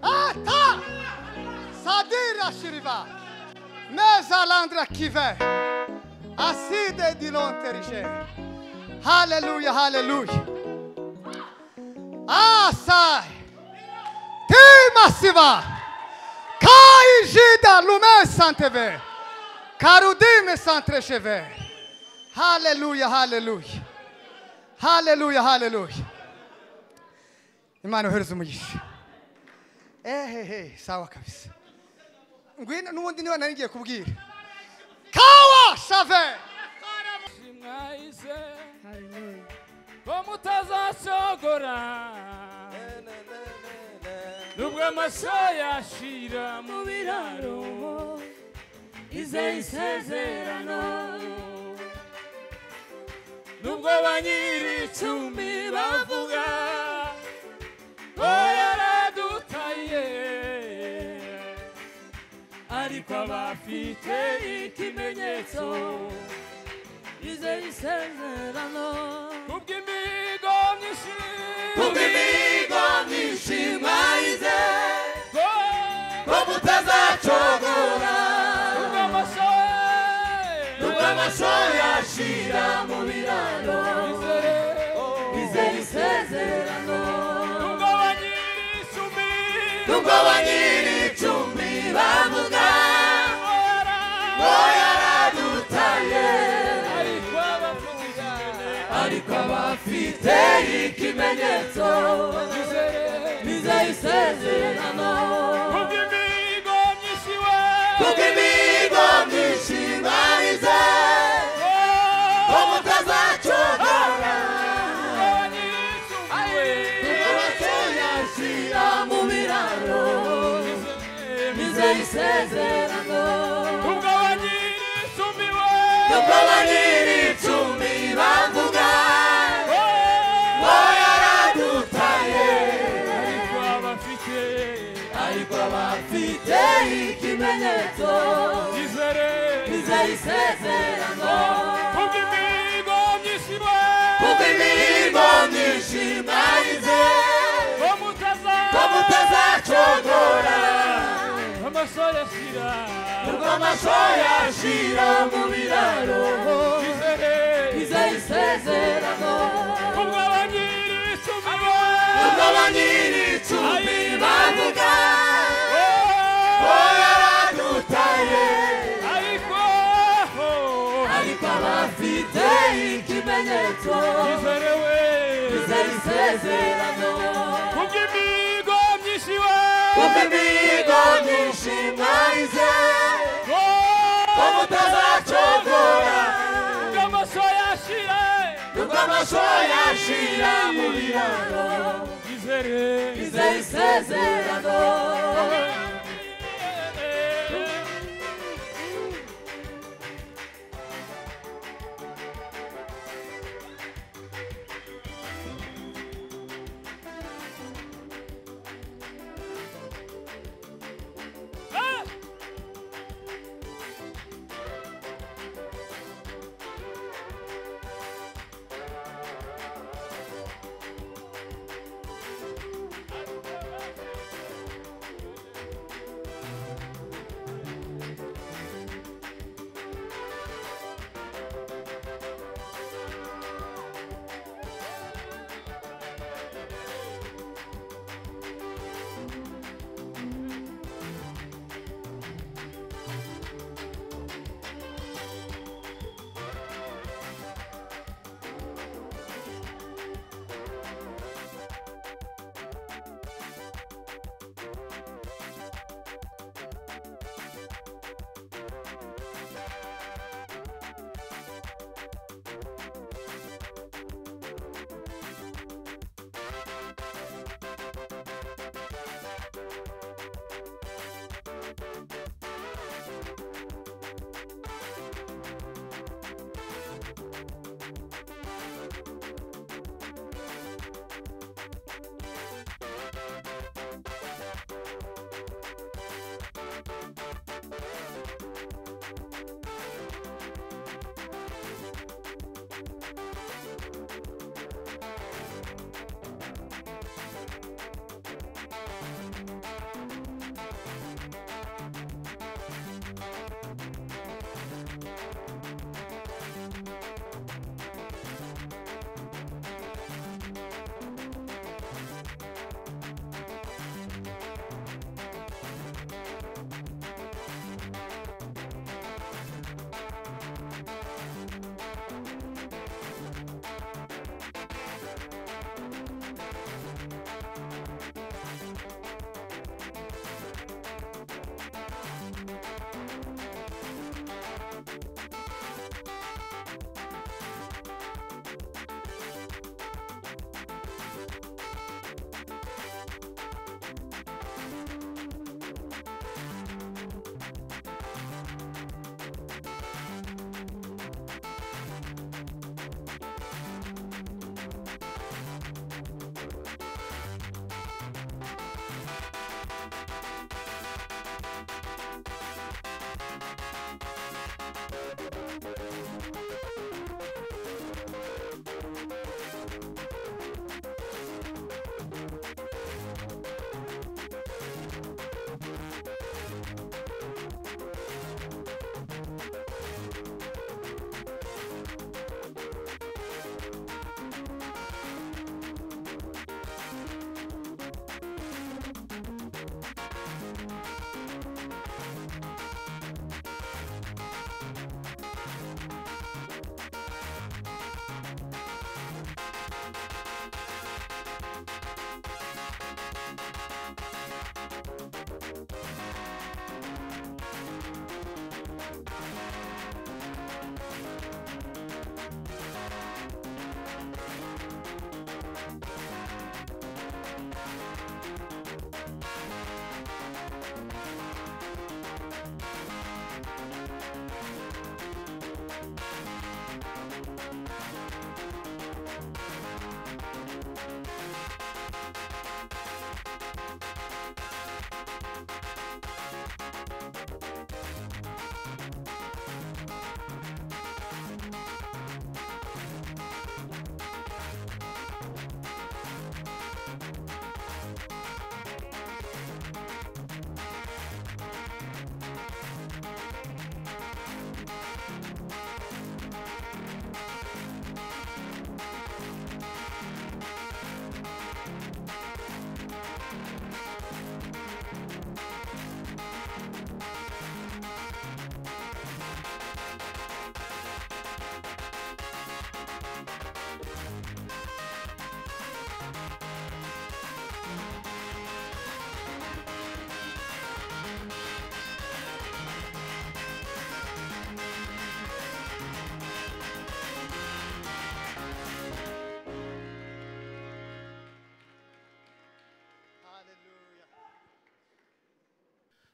Ata! Sadira Shiriva! Mezalandra Kive! Aside Dilonterige! Hallelujah, hallelujah! Asai! Timasiva! Kai Jida Lume Santeve! Karudime Santrecheve! Hallelujah, hallelujah! Hallelujah, hallelujah! Imana uhereza umugisha ehehe sawa kabisa ngwino n'ubundi niba nari ngiye kubwira kawa save mwahise ko mutazasogora nubwo amashyo yashira mu biraro izeye isezerano nubwo ba nyiri icumbi bavuga ko yaradutaye ariko abafite ikimenyetso izeye isezerano kubw'imigo myinshi kubw'imihigo myinshi mwahize Go! ko mutazacogora Nubwo amashyo nubwo amashoyo yashira mu biraro izere isezerano nubwo ba nyiri icumbi nubwo ba nyiri icumbi iteye ikimenyetso bizeye isezerano kubw'imihigo myinshi we kuko imihigo myinshi mwarize ko mutazacogora kuko batuyashyira mu biraro bizeye isezerano kuko banyiri icumi bavuga ko yaradutaye ariko abafite ikimenyetso bizeye isezerano kuko imihigo myinshi mwarize ko mutazacogora amasore ashyira ubwo amashoya ashira mu biraro bizeye isezerano ubwo abanyiri icumi ubwo ba nyiri icumi bavuga ko yaradutaye ariko ariko abafite ikimenyetso izerewe bizeye isezerano kubw'imihigo myinshi we ubwo imihigo myinshi mwarize ko mutazacogora bw'amaso yashire ubwo amashoya ashira mu biraro izere bizeye isezerano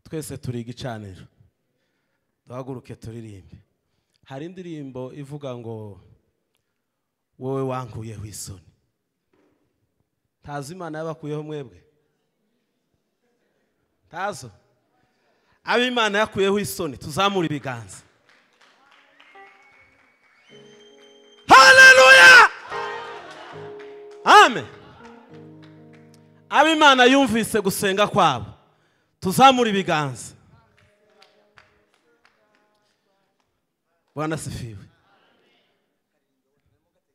twese turi igicaniro duhaguruke turirimbe hari indirimbo ivuga ngo wowe wankuyeho isoni ntazo imana yabakuyeho mwebwe ntazo abo imana yakuyeho isoni tuzamure ibiganza haleluya amen abo imana yumvise gusenga kwabo tuzamure ibiganza bwana asifiwe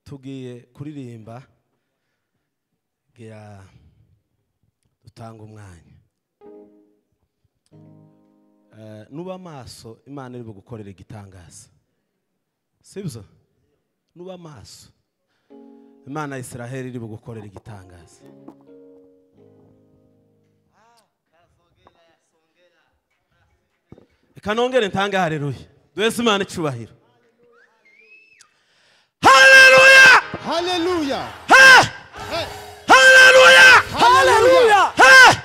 tugiye kuririmba gira dutanga umwanya Eh, nuba amaso imana iri bugukorera igitangaza sibyo nuba amaso imana ya israheli iri bugukorera igitangaza reka nongere ntange hareruye duheze imana icubahiro hareruya Hallelujah. hareruya Hallelujah. hareruya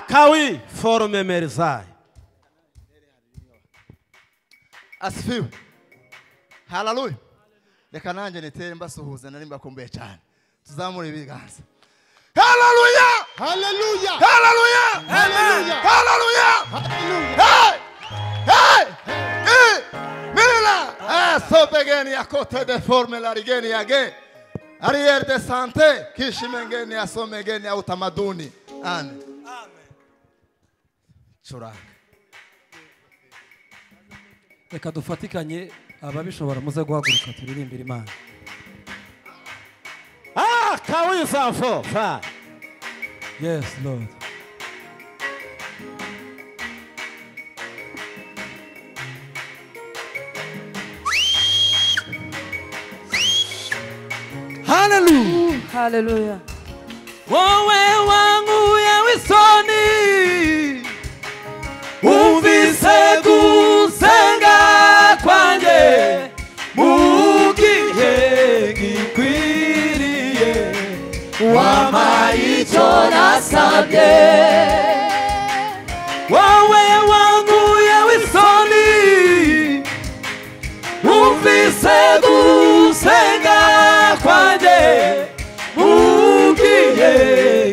kawi forume merizayi asifiwe hararuya reka nanjye nitere mbasuhuza nari mbakumbuye cyane tuzamure ibiganza hararuya Hallelujah. hararuya Hallelujah. hararuya Hallelujah. Hey! Hey! Eh! Mira! Eh, sopegeni a côté de forme la rigeni a ge. Arrière de santé, kishimengeni a somegeni a utamaduni. Amen. curanga reka dufatikanye ababishobora muze guhaguruka turirimbire imana Ah, kawi zamfo fa yes lord haleluya Hallelujah. wowe wanguye w'isoni umvise gusenga kwanjye mu gihe gikwiriye wampaye icyo nasabye wowe wanguye w'isoni umvise gusenga kwanjye mu gihe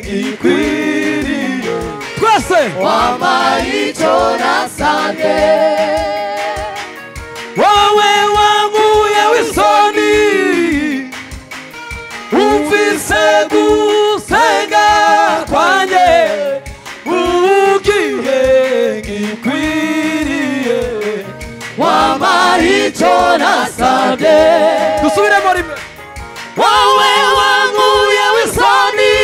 gikwiriye twese wowe wanguye w'isoni umvise gusenga kwanjye ugiye gikwiriye wampaye icyo nasabye dusubiremo rimwe wowe wanguye w'isoni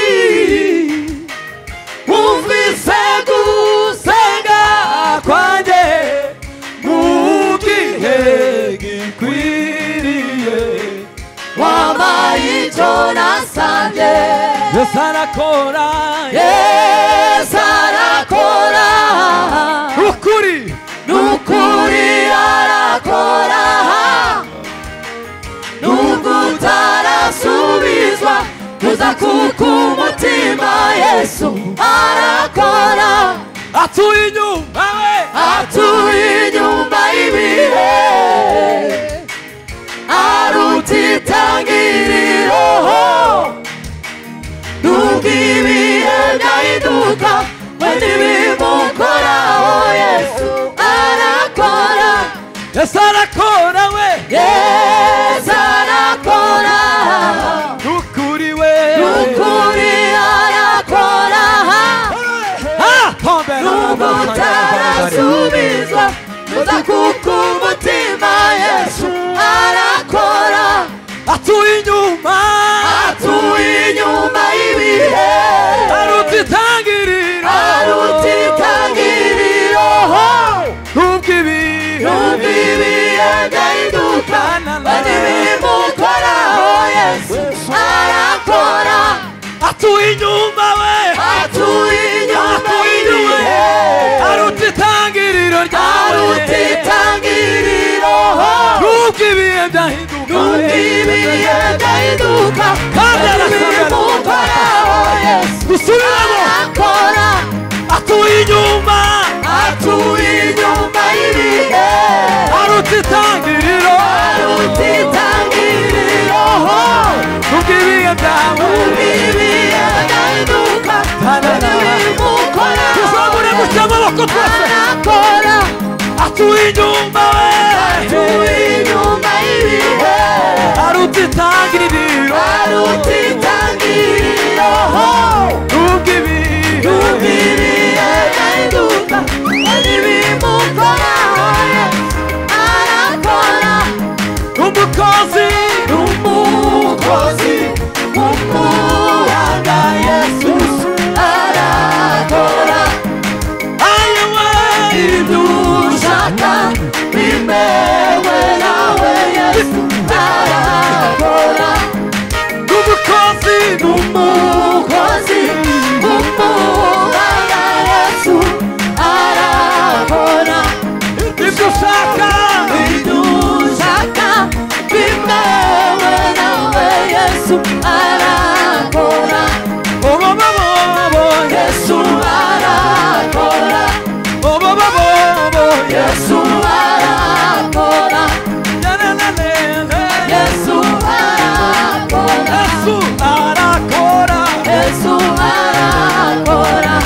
umvise gusenga kwanjye mu gihe gikwiriye wabaye icyo nasabye yesu arakora yesu arakora ukuri n'ukuri arakora nubwo utarasubizwa kuza kukumutima yesu arakora atuye inyuma we atuye inyuma y'ibihe aruta itangiriro nubwo ibihe byahinduka we ntibimukoraho yesu arakora yesu arakora we yesu arakora n'ukuri we n'ukuri arakora nubwo utarasubizwa uza kuko umutima yesu arakora atuye inyuma atuye inyuma y'ibihe aruta itangiriro aruta itangiriro nubwo ibihe nubwo ibihe byahinduka bari bimukoraho yesu arakora atuye inyuma we atuye inyuma y'ibihe aruta itangiriro ryawe aruta itangiriro nubwo ibihe byahinduka nubwo ibihe byahinduka kandi arasobanura bwawe ndahinduka ndabimukora tuzabure gutya amaboko twese arakora atuye inyumba we atuye inyuma y'ibihe aruta itangiriro aruta itangiriro nubwo ibihe Nubwo ibihe ndahinduka ndabimukora arakora umukozi umukozi w'umuhanga yesu arakora ayowe ibyo ushaka bimewe nawe yesu arakora n'umukozi umukozi w'umuhanga yesu arakora ibyo ushaka ibyo ushaka bimewe nawe yesu arakora ubu babonye Yesu arakora ubu babonye Yesu arakora nananane Yesu arakora yesu arakora Yesu arakora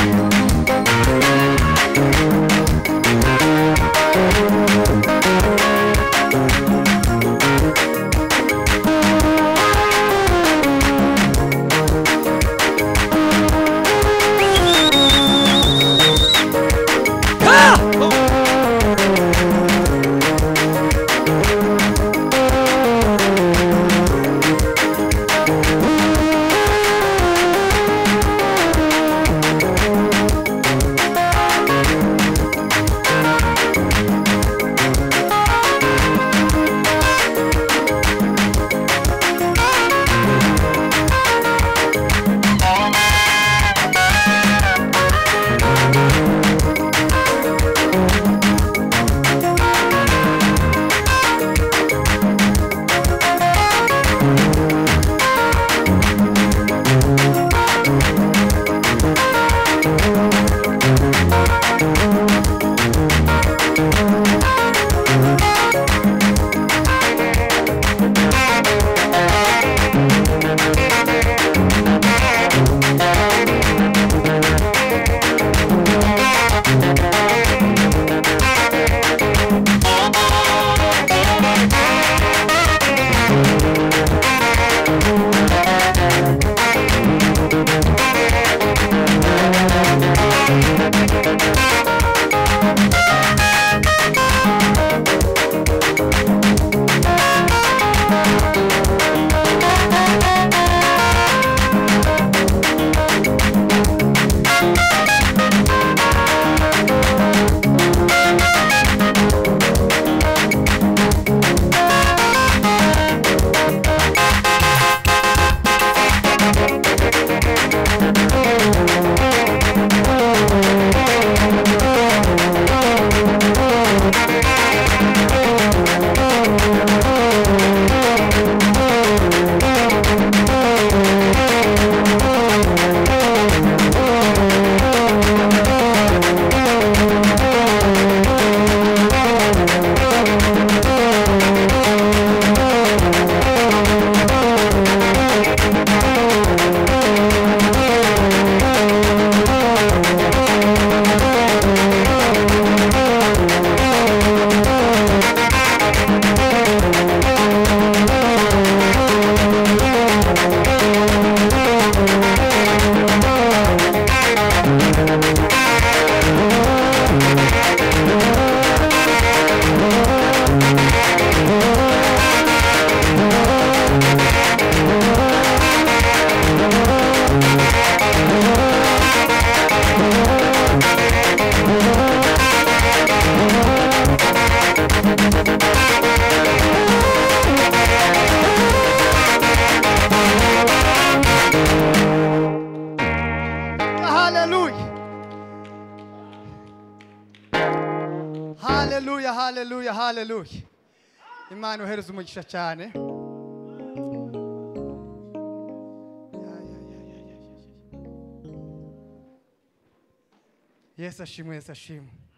Hallelujah. Hallelujah, hallelujah, hallelujah. Imana uhereza umugisha cyane. Ya, ya, ya, ya, ya, ya, ya. Yesu ashimwe, Yesu ashimwe.